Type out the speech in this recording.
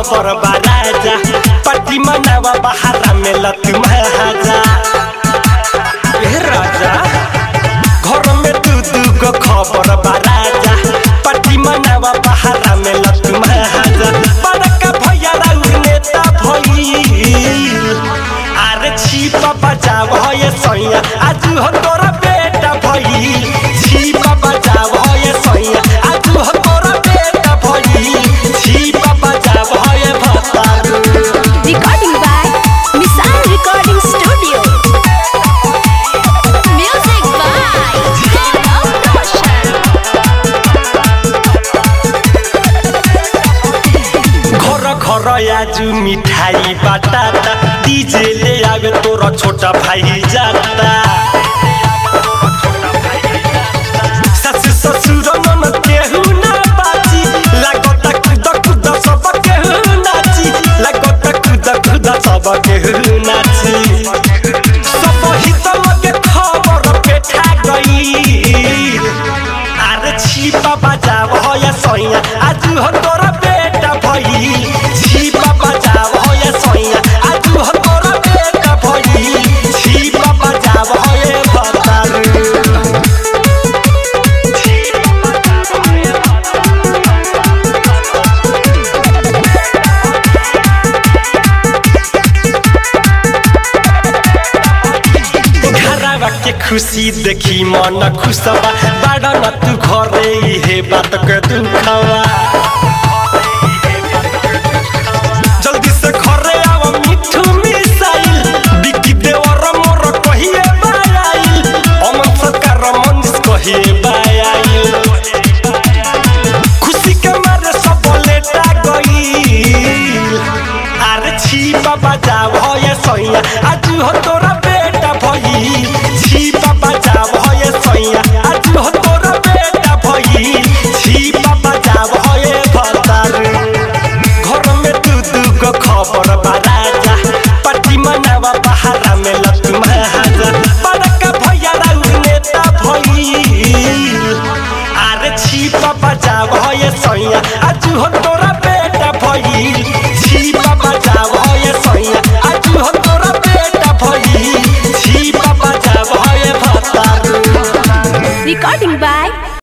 खबर बा राजा पति मनावा बहारा में लत महाजा ए राजा घर में दू दू गो खबर बा राजा पति मनावा बहारा में लत महाजा बड़का भैया राउर नेता भइल अरे छिपा बचाव ये सैया आज हो तोरा बेटा भइल छिपा बचाव ये सैया आज हो तोरा बेटा भइल छिपा बचाव ये भतारू Recording by Missile Recording Studio. Music by Gaurav Roshan. घर घर आजु मिठाई बाटाता डीजे ले आवे तोरा छोटा भाई जाता ससुर ससुर मन केहू ना बाची लागता खुद खुद सब केहू नाची लागता खुद खुद सब केहू नाची सब हित लगे खबर पेठा गई अरे छिपा बजाव हो या सैया आज हो तोरा बेटा भई छिपा बजाव हो या सैया आज हो तोरा बेटा भई छिपा बजाव हो ये बतारू घरवा के खुशी देखी मन खुशबा बाड़ा न तू घरे इहे बात के दुखवा जल्दी से घरे आव मिठू मिसाइल बिकी देवर मोर कहिए बायाइल अमन सरकार मंदिर कहिए बायाइल खुशी के मारे सब लेटा गईल अरे छिपा बजाव हो ये सैया आज हो तोरा बेटा भई छिपा बजाव हो ये सैया आज हो तोरा बेटा भई छिपा बजाव हो ये भतारू घर में दू दू गो खबर बा राजा पति मनावा बहारा में लत महाजा बड़का भैया राउर नेता भइल अरे छिपा बजाव हो ये सैया आज हो तोरा बेटा भइल छिपा बजाव हो ये सैया आज हो तोरा बेटा भइल छिपा बजाव हो ये भतारू Recording by